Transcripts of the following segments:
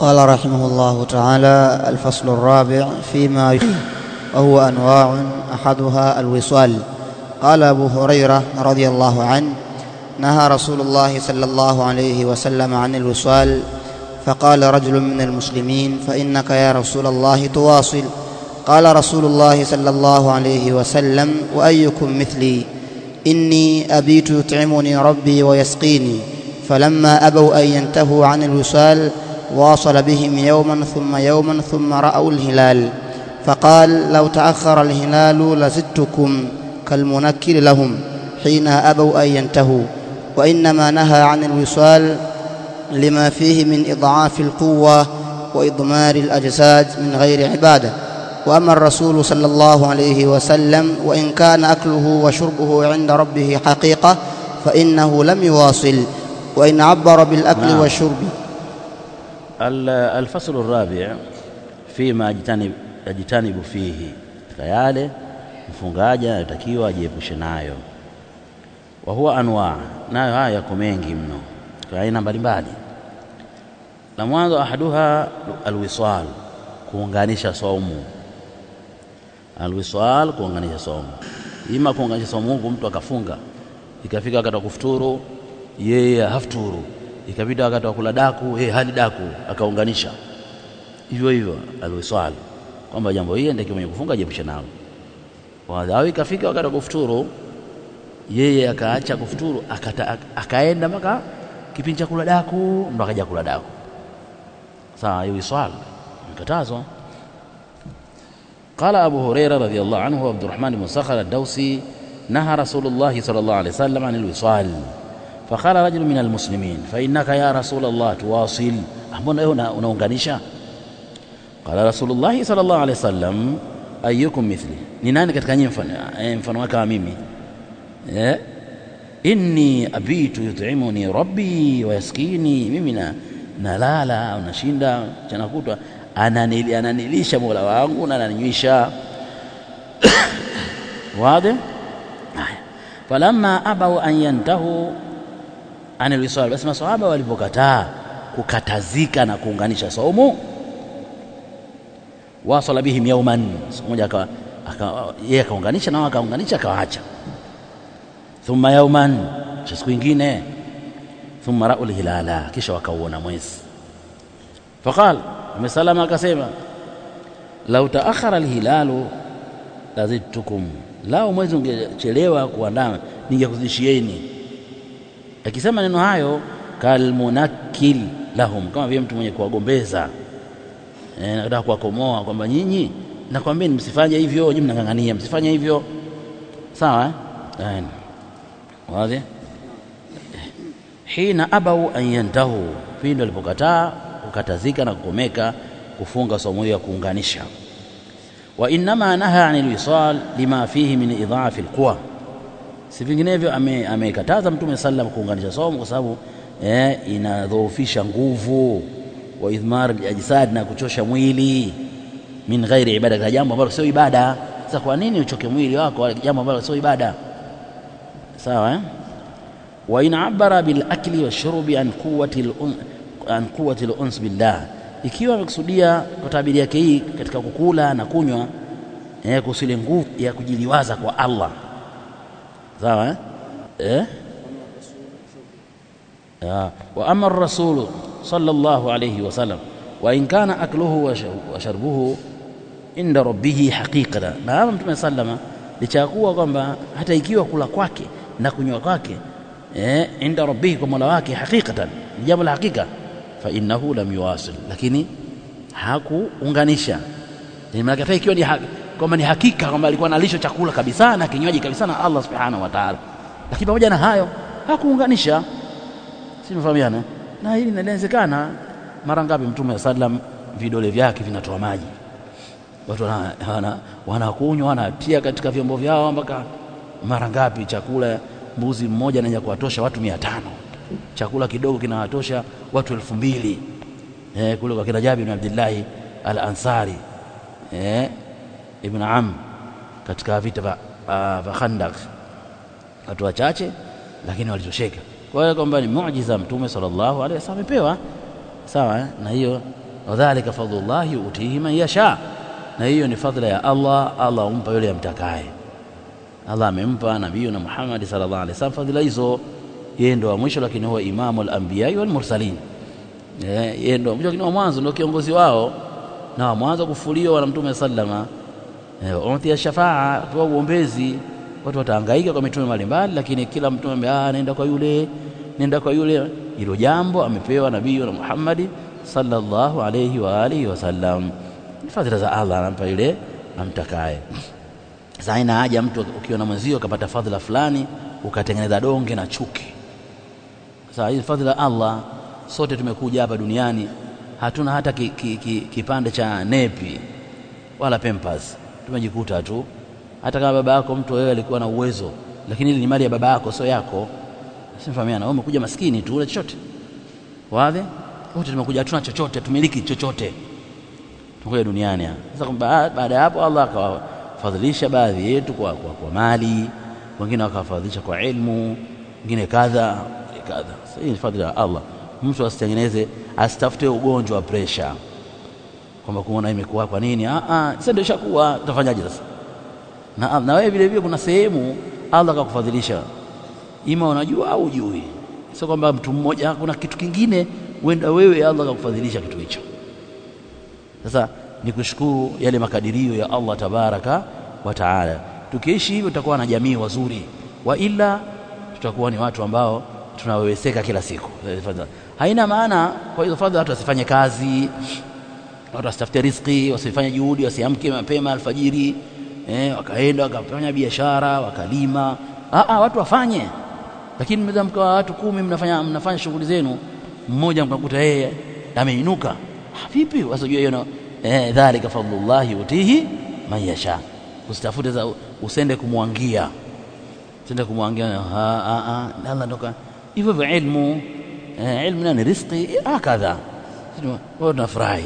قال رحمه الله تعالى الفصل الرابع فيما وهو انواع احدها الوصال قال ابو هريره رضي الله عنه نهى رسول الله صلى الله عليه وسلم عن الوصال فقال رجل من المسلمين فانك يا رسول الله تواصل قال رسول الله صلى الله عليه وسلم وايكم مثلي اني ابيت يطعمني ربي ويسقيني فلما ابوا ان ينتهوا عن الوصال واصل بهم يوما ثم يوما ثم راوا الهلال فقال لو تاخر الهلال لزدتكم كالمنكر لهم حين ابوا ان ينتهوا وانما نهى عن الوصال لما فيه من اضعاف القوه واضمار الاجساد من غير عباده واما الرسول صلى الله عليه وسلم وان كان اكله وشربه عند ربه حقيقه فانه لم يواصل وان عبر بالاكل نعم. والشرب ال- الفصل الرابع فيما ajtanib- yajtanibu fihi, katika yale mfungaji anatakiwa ajiepushe nayo. Wa huwa anwa, nayo haya yako mengi mno kwa aina mbalimbali. La mwanzo ahaduha alwisal, kuunganisha saumu. Alwisal, kuunganisha saumu, ima kuunganisha saumu huku mtu akafunga, ikafika wakati wa kufuturu yeye hafuturu, ikapita wakati wa kula daku yeye hali daku, akaunganisha hivyo hivyo alwisal, kwamba jambo hili ndiye mwenye kufunga ajiepushe nalo. Wa- Au ikafika wakati wa kufuturu yeye akaacha kufuturu akata, ak- akaenda mpaka kipindi cha kula daku ndo akaja kula daku. Sawa, hiyo wisal mkatazwa. قال أبو هريرة رضي الله عنه وعبد الرحمن بن صخر الدوسي نهى رسول الله صلى الله عليه وسلم عن الوصال فقال رجل من المسلمين فإنك يا رسول الله تواصل mbona wewe una- unaunganisha qala rasulullahi sallallahu alaihi wasallam ayyukum mithli ni nani katika nyinyi mfano eh, mfano wake wa mimi eh inni abitu yut'imuni rabbi wa yaskini mimi na nalala au nashinda mchana kutwa ananili, ananilisha mola wangu na ananinywisha واضح haya falamma abau an yantahu anil wisal basi masahaba walipokataa kukatazika na kuunganisha saumu wasala bihim yauman siku moja aka- aka- yeye akaunganisha nao akaunganisha akawaacha thumma yauman cha siku ingine thumma rau lhilala kisha wakauona mwezi faqal Mtume salama akasema lau taakhara alhilalu lazidtukum, lao mwezi ungechelewa kuandama ningekuzidishieni. Akisema neno hayo kalmunakil lahum, kama vile mtu mwenye kuwagombeza eh, nataka kuwakomoa kwamba nyinyi nakwambieni msifanye hivyo, nyinyi mnang'ang'ania msifanye hivyo, sawa eh? Aina. wazi hina abau an yantahu, pindi walipokataa kukatazika na kukomeka kufunga somo hiyo ya kuunganisha wa innama naha anil wisal lima fihi min idhaafi alquwa, si vinginevyo ame- amekataza Mtume sallam kuunganisha somo kwa sababu eh, inadhoofisha nguvu wa idhmar ajsad na kuchosha mwili min ghairi ibada, katika jambo ambalo sio ibada. Sasa kwa nini uchoke mwili wako wala jambo ambalo sio ibada? Sawa eh? wa in abara bil akli washurbi an quwwati al an quwwati al uns billah, ikiwa amekusudia kwa tabiri yake hii katika kukula na kunywa eh, kuhusu ile nguvu ya kujiliwaza kwa Allah. Sawa eh? eh? Ya. wa ama rasulu sallallahu alayhi wasallam wa in kana akluhu wa shar- wa sharbuhu inda rabbihi haqiqatan, na hapa Mtume sallama licha ya kuwa kwamba hata ikiwa kula kwake na kunywa kwake eh, inda rabbihi kwa mola wake haqiqatan, ni jambo la hakika, fa innahu lam yuwasil, lakini hakuunganisha. Ni maana hata ikiwa ni haki, kwamba ni hakika kwamba alikuwa analisha chakula kabisa na kinywaji kabisa na Allah subhanahu wa ta'ala, lakini pamoja na hayo hakuunganisha. Si mfahamiana? Na hili linawezekana. Mara ngapi Mtume sallam vidole vyake vinatoa maji watu wana- wana- wanakunywa wanatia katika vyombo vyao mpaka mara ngapi chakula mbuzi mmoja anaweza kuwatosha watu mia tano chakula kidogo kinawatosha watu elfu mbili eh, kule kwa kina Jabir bin Abdillahi al Ansari eh, ibn Am katika vita vya ah, vya Khandaq watu wachache lakini walitosheka kwa hiyo kwamba ni muujiza mtume sallallahu alaihi wasallam amepewa sawa eh? na hiyo wadhalika fadlullahi utihi man yasha na hiyo ni fadhila ya Allah Allah humpa yule amtakaye Allah amempa nabii na Muhammad sallallahu alaihi wasallam fadhila hizo yeye ndo wa mwisho lakini huwa imamu al-anbiya wal mursalin yeye ndo mwisho lakini wa mwanzo ndo kiongozi wao na wa mwanzo kufuliwa na mtume sallama utia shafaa toa uombezi watu watahangaika kwa mitume mbalimbali lakini kila mtume ah nenda kwa yule nenda kwa yule hilo jambo amepewa nabii na Muhammad sallallahu alayhi wa alihi wasallam fadhila za Allah anampa yule amtakaye sasa haina haja mtu ukiona mwenzio ukapata fadhila fulani ukatengeneza donge na chuki sasa hii fadhila Allah sote tumekuja hapa duniani hatuna hata ki, ki, ki, kipande cha nepi wala pampers tumejikuta tu hata kama baba yako mtu wewe alikuwa na uwezo lakini ile ni mali ya baba yako sio yako simfahamiana wewe umekuja maskini tu ule chochote wazi wote tumekuja hatuna chochote tumiliki chochote tumekuja duniani sasa baada ya hapo Allah akawafadhilisha baadhi yetu kwa, kwa, kwa mali wengine wakawafadhilisha kwa ilmu wengine kadha kadha hii ni fadhila ya Allah mtu asitengeneze asitafute ugonjwa wa pressure kwamba kuona imekuwa kwa nini ah ah sasa ndio ishakuwa utafanyaje sasa na, na wewe vile vile kuna sehemu Allah akakufadhilisha ima unajua au ujui sio kwamba mtu mmoja kuna kitu kingine wenda wewe Allah akakufadhilisha kitu hicho sasa ni kushukuru yale makadirio ya Allah tabaraka wa taala tukiishi hivyo tutakuwa na jamii wazuri wa ila tutakuwa ni watu ambao tunaweweseka kila siku haina maana kwa hizo fadhila watu wasifanye kazi watu wasitafute riziki wasifanye juhudi wasiamke mapema alfajiri eh, wakaenda wakafanya biashara wakalima ah, ah, watu wafanye lakini mnaweza mkawa watu kumi mnafanya, mnafanya shughuli zenu mmoja mkakuta yeye ameinuka ah, vipi wasijua hiyo eh, dhalika fadlullahi utihi man yasha usitafute za usende kumwangia usende kumwangia ah, ah, ah, Allah ndoka hivyo vya ilmu eh, ilmu ni riziki hakadha wao tunafurahi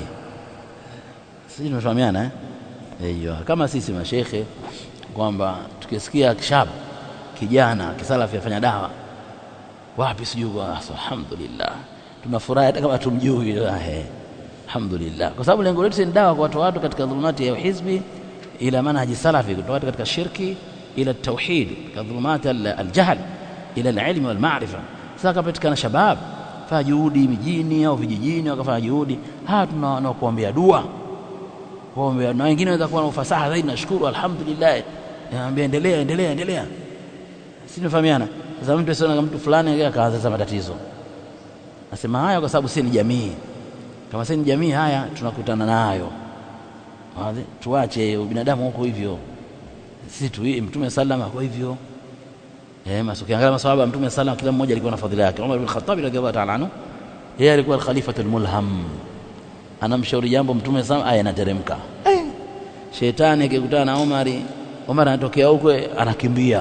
sisi tunafahamiana eh hiyo kama sisi mashekhe kwamba tukisikia kishab kijana kisalafi afanya dawa wapi sijui kwa alhamdulillah tunafurahi hata kama tumjui eh alhamdulillah kwa sababu lengo letu ni dawa kwa watu watu katika dhulumati ya hizbi ila manhaji salafi kutoka watu katika shirki ila tauhid katika dhulumati aljahl ila alilm wal ma'rifa sasa kapatikana shabab fanya juhudi mijini au vijijini wakafanya juhudi hawa tunakuombea dua kuombea na wengine wanaweza kuwa na ufasaha zaidi nashukuru alhamdulillah naambia endelea endelea endelea si tunafahamiana sasa mtu asiona mtu fulani akaanza sasa matatizo nasema haya kwa sababu si ni jamii kama si ni jamii haya tunakutana nayo tuache binadamu huko hivyo sisi tu mtume sallama kwa hivyo eh maso kiangalia maswahaba mtume sallama kila mmoja alikuwa na fadhila yake Umar bin Khattab radhiallahu ta'ala anhu yeye alikuwa al-khalifatul mulham anamshauri jambo mtume sallama aya inateremka eh. shetani akikutana na Umari Umar anatokea huko anakimbia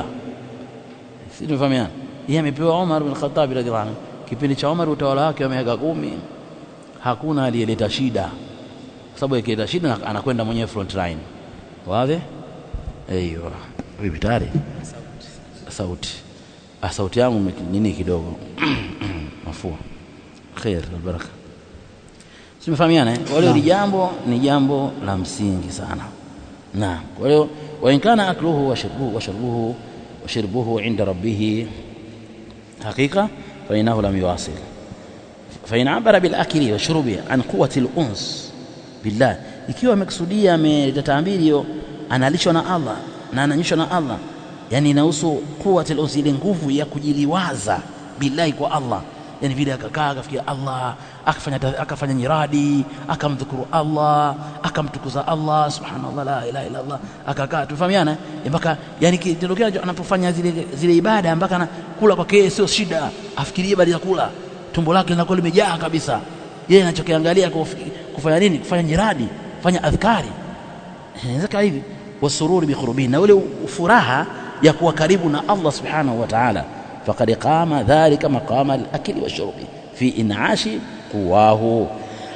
si tunafahamiana yeye amepewa Umar bin Khattab radhiallahu anhu kipindi cha Umar utawala wake wa miaka kumi hakuna aliyeleta shida kwa sababu akileta shida anakwenda mwenyewe front line wazi aiyo vipi tayari sauti ah, sauti yangu nini kidogo mafua khair baraka simefahamiana eh? kwa hiyo ni jambo ni jambo la msingi sana na kwa hiyo wa in kana akluhu wa shurbuhu wa shurbuhu wa shurbuhu inda rabbih hakika fa innahu lam yuwasil fa in abara bil akli wa shurbi an quwwati al uns billah ikiwa amekusudia ametatambili hiyo analishwa na Allah na ananyishwa na Allah yani inahusu quwwati al uns ile nguvu ya kujiliwaza billahi kwa Allah yani vile akakaa akafikia Allah akafanya akafanya nyiradi akamdhukuru Allah akamtukuza Allah subhanallah la ilaha illa Allah akakaa tufahamiana mpaka yani kitendo kile anapofanya zile zile ibada mpaka anakula kwake sio shida afikirie baada ya kula tumbo lake linakuwa limejaa kabisa yeye anachokiangalia kufanya nini kufanya nyiradi kufanya adhkari inaweza hivi wasururi biqurbi na ule furaha ya kuwa karibu na Allah subhanahu wa ta'ala فقد قام ذلك مقام الأكل والشرب في إنعاش قواه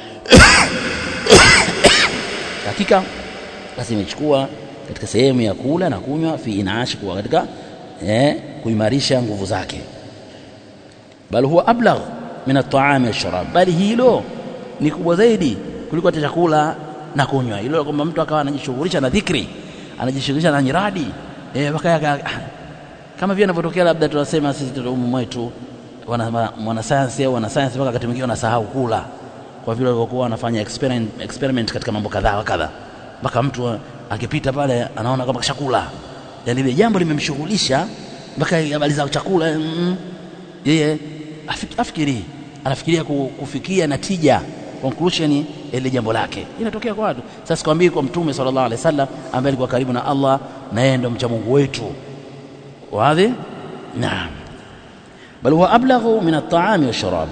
hakika basi imechukua katika sehemu ya kula na kunywa fi inaashi kuwa katika eh, kuimarisha nguvu zake bal huwa ablagh min at-ta'ami wash-sharab bali hilo ni kubwa zaidi kuliko hata chakula na kunywa. Ilo kwamba mtu akawa anajishughulisha na dhikri, anajishughulisha na nyiradi eh, mpaka kama vile inavyotokea labda tunasema sisi tuumu mwetu mwanasayansi au wanasayansi mpaka wakati mwingine wanasahau kula kwa vile walivyokuwa wanafanya experiment, experiment katika mambo kadhaa wa kadha, mpaka mtu akipita pale anaona kwamba chakula, yani ile jambo limemshughulisha mpaka habari za chakula mm, yeye afikiri anafikiria kufikia natija conclusion ile jambo lake inatokea kwa watu. Sasa sikwambii kwa Mtume sallallahu alaihi wasallam ambaye alikuwa karibu na Allah na yeye ndo mcha Mungu wetu wadhi naam bal huwa ablaghu min at-ta'ami wash-sharab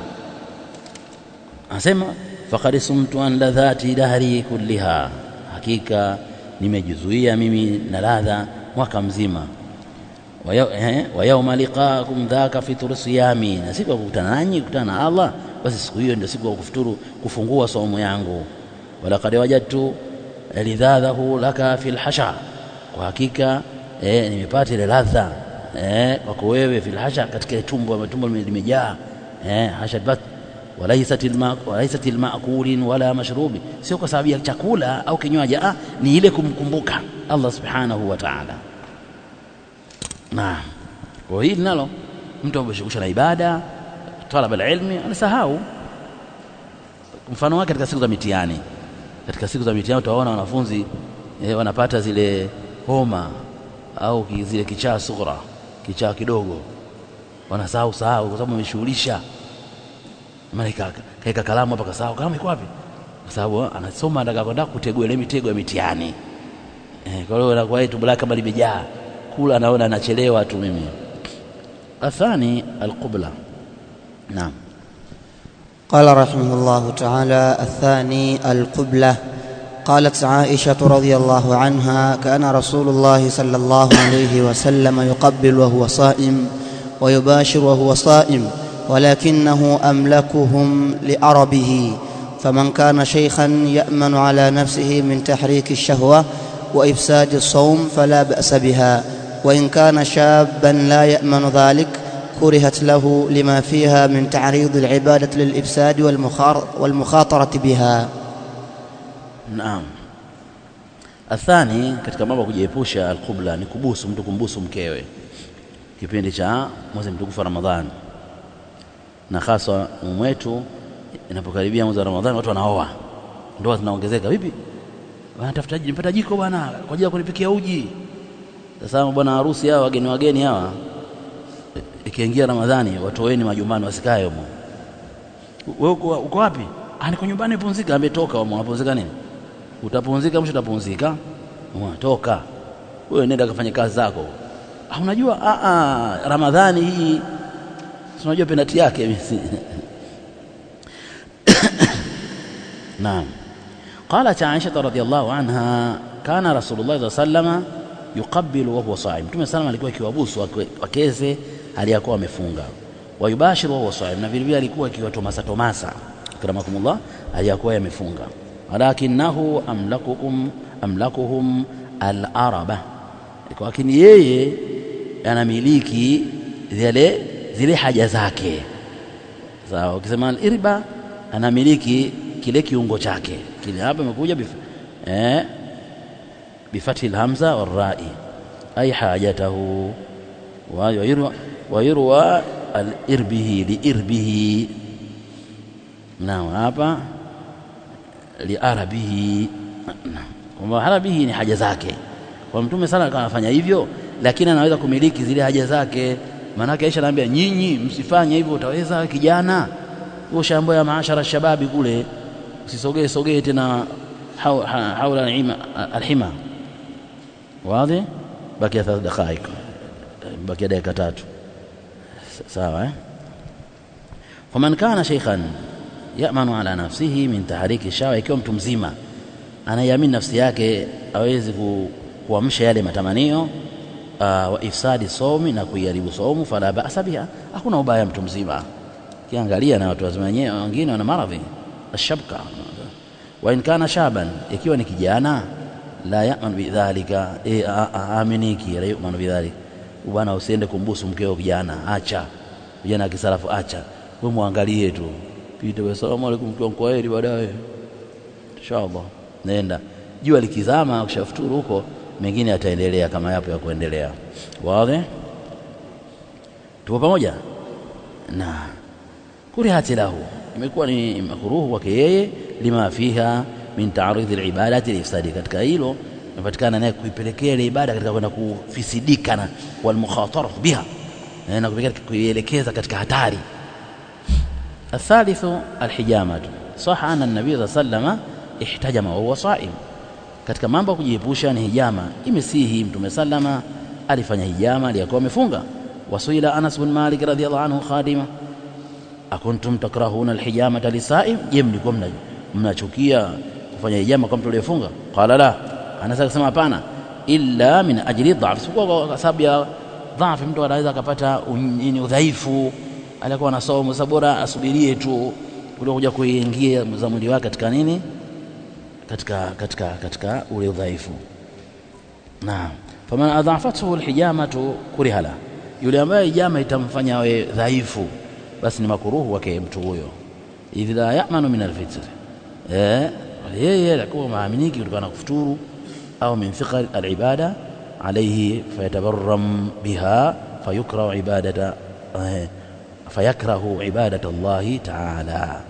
anasema faqad sumtu an ladhati dahri kulliha hakika nimejizuia mimi na ladha mwaka mzima wa yauma liqaakum dhaka fitru siyami na siku ya kukutana nanyi kukutana na Allah basi siku hiyo ndio siku ya kufuturu kufungua saumu yangu walaqad wajadtu lidhadhahu laka fil hasha kwa hakika eh, nimepata ile ladha eh, kwako wewe fil hasha katika tumbo tumbo limejaa eh, hasha bat walaisat lmakulin wala mashrubi, sio kwa sababu ya chakula au kinywaji, ah, ni ile kumkumbuka Allah subhanahu wa ta'ala. Naam, kwa hili nalo mtu ameshughulisha na ibada, talaba alilmi anasahau. Mfano wake katika siku za mitihani, katika siku za mitihani utaona wanafunzi eh, wanapata zile homa au zile kichaa sughra, kichaa kidogo, wanasahau sahau kwa sababu wameshughulisha maana kaeka kalamu hapa kasahau kalamu iko wapi? Kwa sababu anasoma anataka kwenda kutegua ile mitego ya mitihani eh, kwa hiyo anakuwa tumbo lake kama limejaa kula, anaona anachelewa tu. Mimi athani alqubla. Naam, قال رحمه الله تعالى الثاني القبلة قالت عائشة رضي الله عنها كان رسول الله صلى الله عليه وسلم يقبل وهو صائم ويباشر وهو صائم ولكنه املكهم لاربه فمن كان شيخا يامن على نفسه من تحريك الشهوه وافساد الصوم فلا باس بها وان كان شابا لا يامن ذلك كرهت له لما فيها من تعريض العباده للافساد والمخاطره بها naam. Athani katika mambo ya kujiepusha alqubla ni kubusu, mtu kumbusu mkewe kipindi cha mwezi mtukufu wa Ramadhani na hasa mwetu inapokaribia mwezi wa Ramadhani, watu wanaoa, ndoa zinaongezeka. Vipi wanatafuta nipata jiko bwana kwa ajili ya kunipikia uji. Sasa bwana harusi hawa wageni wageni hawa, ikiingia Ramadhani watoweni majumbani, wasikae humo. Wewe uko, uko wapi? Ah, niko nyumbani pumzika. Ametoka humo, unapumzika nini? Utapumzika mwisho utapumzika, toka wewe, nenda kafanye kazi zako. Ah, unajua ah, ah, Ramadhani hii unajua penati yake mimi naam qalat aisha radhiyallahu anha kana rasulullah sallallahu alayhi wasallam yuqabbilu wa huwa saim mtume sallam alikuwa akiwabusu wakeze aliyakuwa amefunga wayubashiru wa huwa saim na vile vile alikuwa akiwatomasa tomasa akramakumullah aliyakuwa yamefunga walakinahu amlakukum amlakuhum al-araba lakini yeye anamiliki zile zile haja zake sawa. Ukisema al-irba anamiliki kile kiungo chake kile, hapa imekuja bif, eh, bifathi alhamza warai ay hajatahu wa yurwa al-irbihi liirbihi, naam, hapa liarabihi, kwamba arabihi ni haja zake. Kwa Mtume sana anafanya hivyo, lakini anaweza kumiliki zile haja zake Maanake Aisha anaambia nyinyi msifanye hivyo, utaweza kijana huo shambo ya maashara shababi kule, usisogee sogee tena haula alhima. Wazi, bakia thalath dakhaik, bakia dakika tatu, sawa eh? Faman kana shaykhan yamanu ala nafsihi min tahriki shawa, ikiwa mtu mzima anaiamini nafsi yake awezi kuamsha yale matamanio Uh, wa ifsadi somi na kuiharibu somu, fala basa biha, hakuna ubaya mtu mzima. Kiangalia na watu wazima wenyewe wengine wana maradhi ashabka. Wa in kana shaban, ikiwa ni kijana, la yaman bidhalika, e, aminiki la yuman bidhalika. Bwana, usiende kumbusu mkeo kijana, acha kijana akisalafu, acha wewe, muangalie tu pita, salamu alaykum, kwa kwaheri, baadaye inshallah nenda jua likizama ukishafuturu huko mengine yataendelea kama yapo ya kuendelea wazi tupo pamoja na kurihati lahu imekuwa ni makruhu kwake yeye lima fiha min ta'ridhi alibadati lifsadi katika hilo inapatikana naye kuipelekea ile ibada katika kwenda kufisidika na walmukhatara biha na kuielekeza katika hatari الثالث الحجامة صح أن النبي صلى الله عليه وسلم احتجم وهو صائم katika mambo ya kujiepusha ni hijama imesihi mtume sallama alifanya hijama aliyakuwa amefunga wasuila Anas bin Malik radhiyallahu anhu khadima akuntum takrahuna alhijamata lisaim je mlikuwa mnachukia kufanya hijama kwa mtu aliyefunga qala la Anas akasema hapana illa min ajli dhaf sikuwa kwa sababu ya dhafi mtu anaweza akapata nini udhaifu alikuwa anasoma sasa bora asubirie tu kuliko kuja kuingia za mwili wake katika nini katika katika katika ule udhaifu naam faman adhafathu alhijamatu kuriha la yule ambaye hijama itamfanya awe dhaifu basi ni makuruhu wake mtu huyo idh la ya'manu min alfitr eh yeye atakuwa maaminiki kutokana na kufuturu au min thiqal alibada alayhi fayatabarram biha fayukrahu ibadata eh, fayakrahu ibadata Allahi ta'ala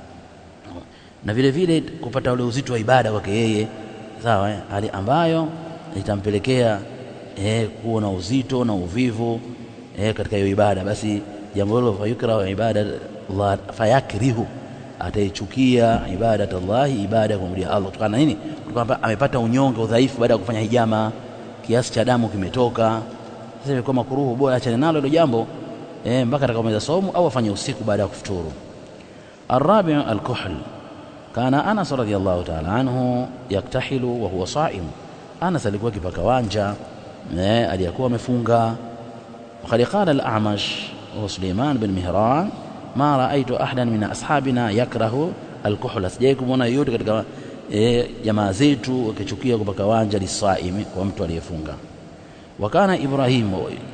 na vile vile kupata ule uzito wa ibada kwake yeye sawa eh? hali ambayo itampelekea eh, kuwa na uzito na uvivu eh, katika hiyo ibada basi jambo hilo fayukrahu ibada Allah fayakrihu ataichukia ibadat Allah ibada ya kumrudia Allah kutokana na nini kutokana amepata unyonge udhaifu baada ya kufanya hijama kiasi cha damu kimetoka sasa imekuwa makuruhu bora achane nalo hilo jambo eh, mpaka atakaomaliza somo au afanye usiku baada ya kufuturu الرابع الكحل كان أنس رضي الله تعالى عنه يكتحل وهو صائم أنس alikuwa kipaka wanja eh, aliyakuwa amefunga وقد قال الأعمش وسليمان بن مهران ما رأيت أحدا من أصحابنا يكره الكحل sijai kumwona yote katika eh, jamaa zetu wakichukia kupaka wanja lisaimi kwa mtu aliyefunga وكان إبراهيم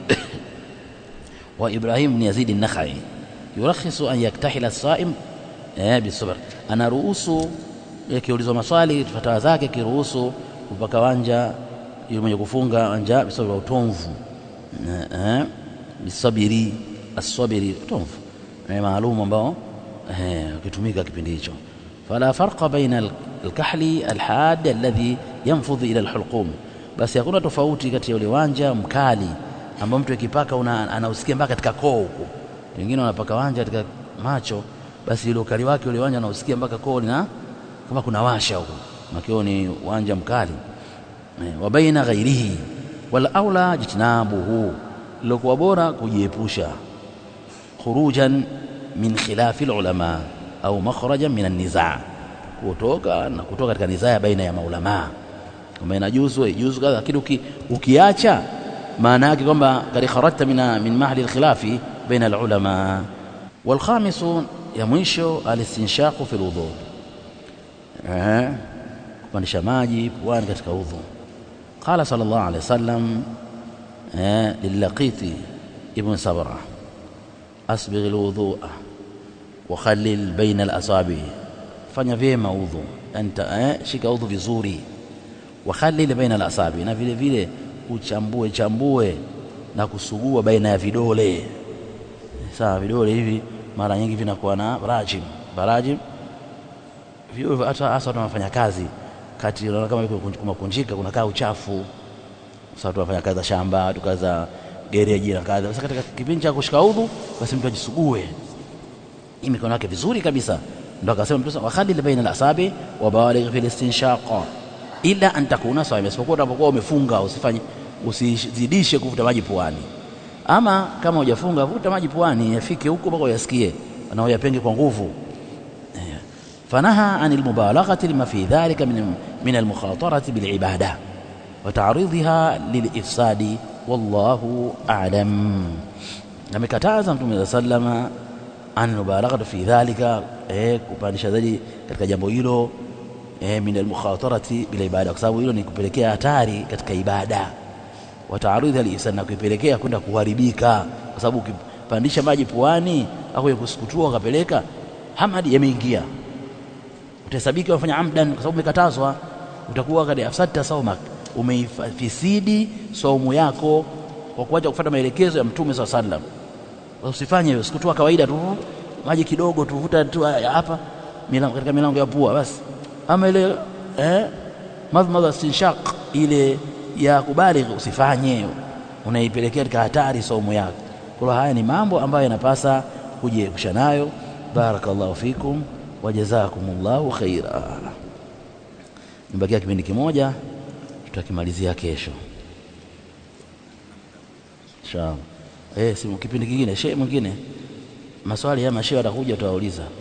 وإبراهيم بن يزيد النخعي يرخص أن يكتحل الصائم eh, bisabr anaruhusu akiulizwa maswali fatawa zake akiruhusu kupaka wanja yule mwenye kufunga wanja bisabr utomvu eh, bisabiri asabiri utomvu eh, maalum ambao eh, ukitumika kipindi hicho fala farqa baina alkahli alhad alladhi yanfudhu ila alhulqum basi hakuna tofauti kati ya ule wanja mkali ambao mtu akipaka anausikia mpaka katika koo huko wengine wanapaka wanja katika macho basi ile ukali wake ule wanja anausikia mpaka koo na kama kuna washa huko makio ni wanja mkali e, wa baina ghairihi wal aula jitnabuhu lilokuwa bora kujiepusha khurujan min khilafi ulama au makhrajan min an-nizaa kutoka na kutoka katika nizaa baina ya maulama kama inajuzu ijuzu kadha lakini uki, ukiacha maana yake kwamba kad kharajta min min mahli al-khilafi baina al-ulama والخامس ya mwisho alistinshaqu fil wudhu eh kupandisha maji puani katika udhu qala sallallahu alaihi wasallam eh lilaqiti ibn sabra asbigh alwudhu'a wa khallil baina alasabi fanya vyema udhu anta eh shika udhu vizuri wa khallil baina alasabi na vile vile uchambue chambue na kusugua baina ya vidole sawa vidole hivi mara nyingi vinakuwa na rajim barajim vio hata hasa watu wanafanya kazi kati unaona kama kumakunjika kunakaa uchafu sasa watu wanafanya kazi za shamba watu kazi za gereji na kazi sasa katika kipindi cha kushika udhu basi mtu ajisugue hii mikono yake vizuri kabisa ndio akasema mtu wa khadil baina al-asabi wa baligh fil istinshaqa ila an takuna sawa isipokuwa unapokuwa umefunga usifanye usizidishe kuvuta maji puani ama kama hujafunga vuta maji puani yafike huko mpaka uyasikie na uyapenge kwa nguvu fanaha anil mubalaghati lima fi dhalika min min al mukhatarati bil ibada wa ta'ridha lil ifsadi wallahu a'lam amekataza mtume sallama an mubalaghati fi dhalika eh kupandisha zaidi katika jambo hilo eh min al mukhatarati bil ibada kwa sababu hilo ni kupelekea hatari katika ibada wataarudhi al-ihsan na kuipelekea kwenda kuharibika kwa sababu ukipandisha maji puani au kusukutua ukapeleka hamadi yameingia utahesabika umefanya amdan kwa sababu umekatazwa utakuwa kad afsadta saumak umeifisidi saumu yako kwa kuacha kufuata maelekezo ya mtume saa sallam usifanye hivyo sikutoa kawaida tu maji kidogo tuvuta tu hapa milango, katika milango ya pua basi ama ile eh, madhmadha istinshaq ile ya kubaligh usifanye unaipelekea katika hatari saumu yako kwa haya ni mambo ambayo yanapasa kujiepusha nayo barakallahu fikum wa jazakumullahu khaira nibakia kipindi kimoja tutakimalizia kesho inshallah eh si kipindi kingine shehe mwingine maswali ya mashehe atakuja tutawauliza